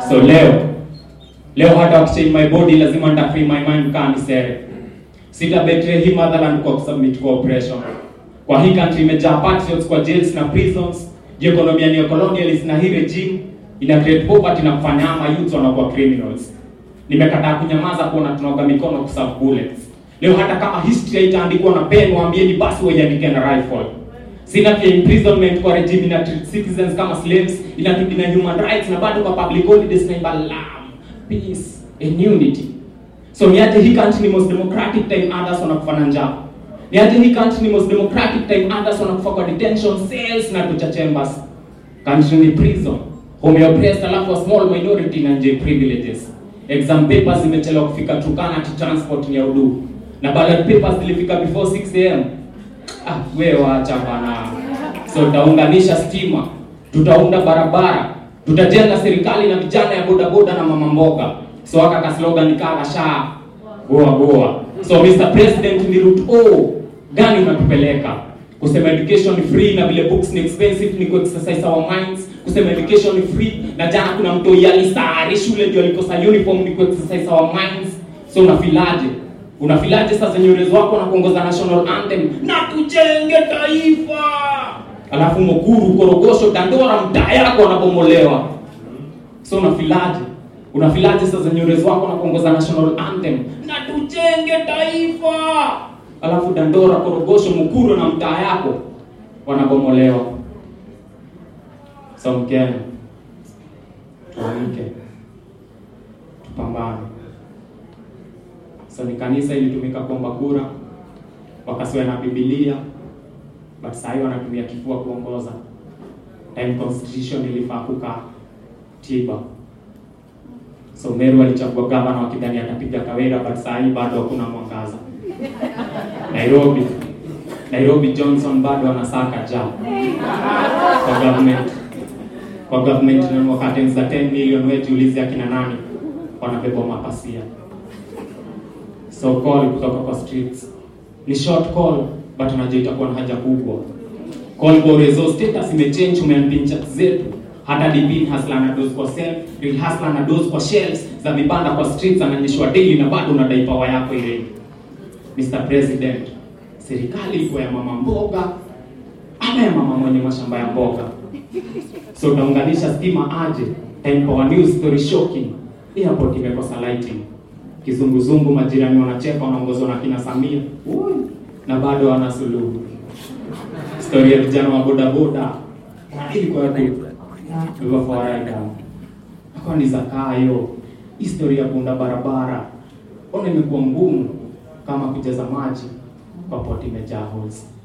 So leo leo hata wakichange my body lazima nita free my mind kaa nisere. Sita betray hii motherland kwa kusubmit kwa oppression. Kwa hii country imejaa patriots kwa jails na prisons. Juu economy ni colonialist na hii regime ina create poverty na kufanya ama youth wanakuwa criminals. Nimekataa kunyamaza kuona tunaoga mikono kuserve bullets. Leo hata kama history haitaandikwa na pen, waambieni basi waiandike na rifle. Sina pia imprisonment kwa regime ina treat citizens kama slaves, ina na human rights na bado kwa public holidays na imba love, peace and unity. So niaje hii country ni most democratic time others wanakufa na njaa. Niaje hii country ni most democratic time others wanakufa kwa detention cells na torture chambers. Country ni prison. Home ya oppressed alafu a small minority na nje privileges. Exam papers zimechelewa kufika Turkana to transport ni ya udu. Na ballot papers zilifika before 6 am. Ah, wewe wacha bana. So tutaunganisha stima, tutaunda barabara, tutajenga serikali na vijana ya bodaboda na mama mboga. So haka ka slogan kala sha goa goa. So Mr President, ni route O gani unatupeleka? Kusema education ni free na vile books ni expensive ni ku exercise our minds. Kusema education ni free na jana kuna mtu yalisari shule ndio alikosa uniform ni ku exercise our minds. So unafilaje? Unafilaje sasa nyorezi wako na kuongoza national anthem na tujenge taifa, alafu Mukuru, Korogosho, Dandora mtaa yako wanabomolewa. So unafilaje? Unafilaje sasa nyorezi wako na kuongoza national anthem na tujenge taifa, alafu Dandora, Korogosho, Mukuru na mtaa yako wanabomolewa. So Mkenya, tuamke, tupambane. So ni kanisa ilitumika kuomba kura, wakasiwa na Biblia, but saa hii wanatumia kifua kuongoza. Time constitution ilifaa kukaa tiba. So Meru alichagua gavana wakidhani atapiga Kawira, but saa hii bado hakuna mwangaza. Nairobi, Nairobi Johnson bado anasaka ja kwa government kwa government na wakati za 10 million, wewe jiulize akina nani wanabeba mapasia So call kutoka kwa streets ni short call but unajua itakuwa na haja kubwa. Call Borezo status imechange, umeambia chat zetu hata DP hustler na dose kwa self, real hustler na dose kwa shelves za vibanda kwa streets, ananyeshwa daily na bado unadai power yako ile. Mr President, serikali iko ya mama mboga ama ya mama mwenye mashamba ya mboga? So utaunganisha stima aje? Time Power News story shocking, airport imekosa lighting kizunguzungu, majirani wanacheka, wanaongozwa na kina Samia Ui, na bado wana suluhu. Story ya vijana wa bodaboda ilikuwa tu fawaida akawa ni zakayo. Historia ya kuunda barabara ona imekuwa ngumu kama kujaza maji kwa poti imejaa holes.